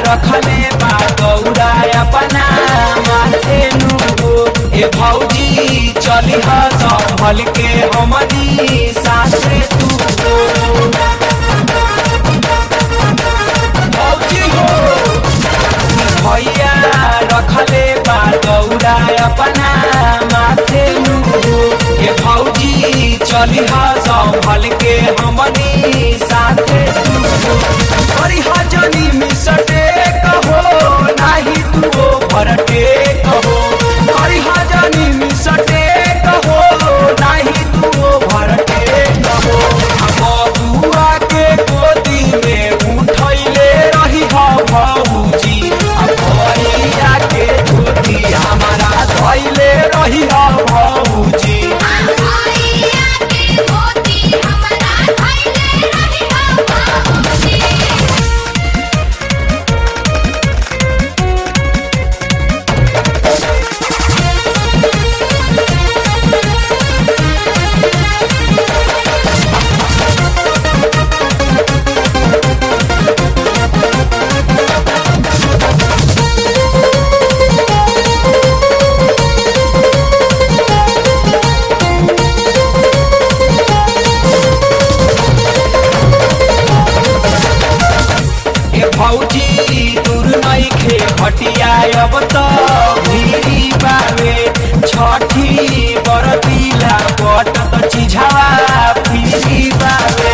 रखले बा गौरा अपना माथे नु ए भौजी चली ह संभल के हमनी साथे तू भौजी हो भैया रखले बा गौरा अपना माथे नु ए भौजी चली ह संभल के हमनी साथे तू हरी हजनी मिसटे कहो नाही तू भरटे कहो हरी हजनी मिसटे कहो नाही तू भरटे कहो बबुआ के गोदी में उठैले रही ह भौजी आ भैया के गोदी हमारा धैले रही ह भौजी भैया के मोती हमरा धैले रही हो बाबूजी ए भौजी दूर नइखे हटिया अब त भीरी बावे छठी बरतिला पट त चिझावा फिरी बावे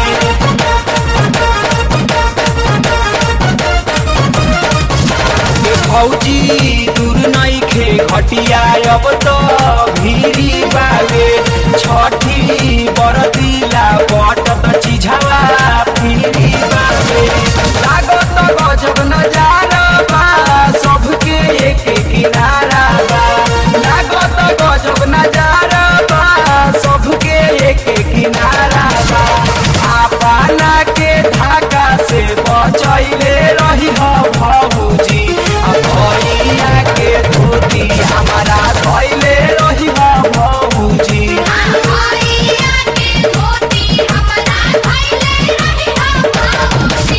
ए भौजी दूर नइखे हटिया अब त भीरी बावे छठी बरतिला पट त चिझावा फिरी बावे लागत गजब नजारा बा सबके एक किनारा बा लागत गजब नजारा बा सबके एक किनारा बा आपना के धाका से बचैले रही ह भौजी आ भैया के धोती हमारा धैले रही ह भौजी भैया के मोती हमरा धैले रही हो बाबूजी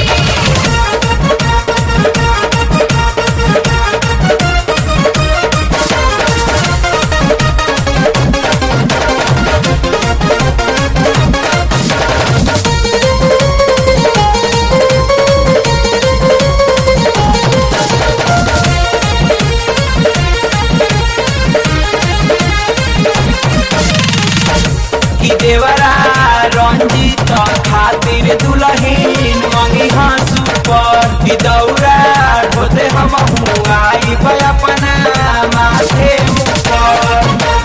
कि देवरा रंजीत खातिर दुलहीन मंगी हाँसू पर कि दौरा ढोते हम आई अपना माथे ऊपर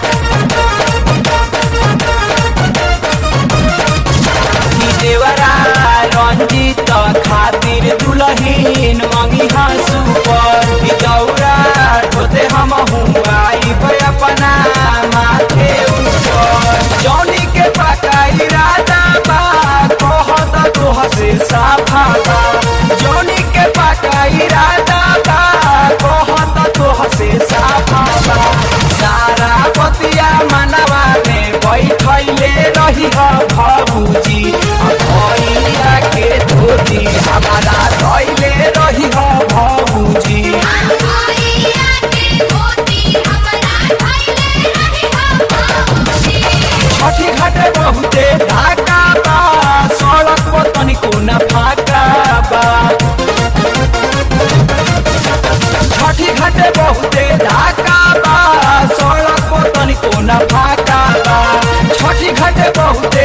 कि देवरा रंजीत खातिर दुलहीन मंगी हाँसू पर कि दौरा ढोते हम आई अपना माथे ऊपर जौनी के पका इरादा बा कहत तोह से साफा बा जौनी के पका इरादा बा कहत तोह से साफा बा सारा बतिया मनवा में बैठैले रही ह भौजी आ भैया के धोती हमारा धैले रही ह भौजी भैया के मोती हमरा धैले रही हो बाबूजी छठी घाटे बहुते ढाका बा सड़क पर तनिको न फाका बा छठी घाटे बहुते ढाका बा सड़क पर तनिको न फाका बा छठी घाटे बहुते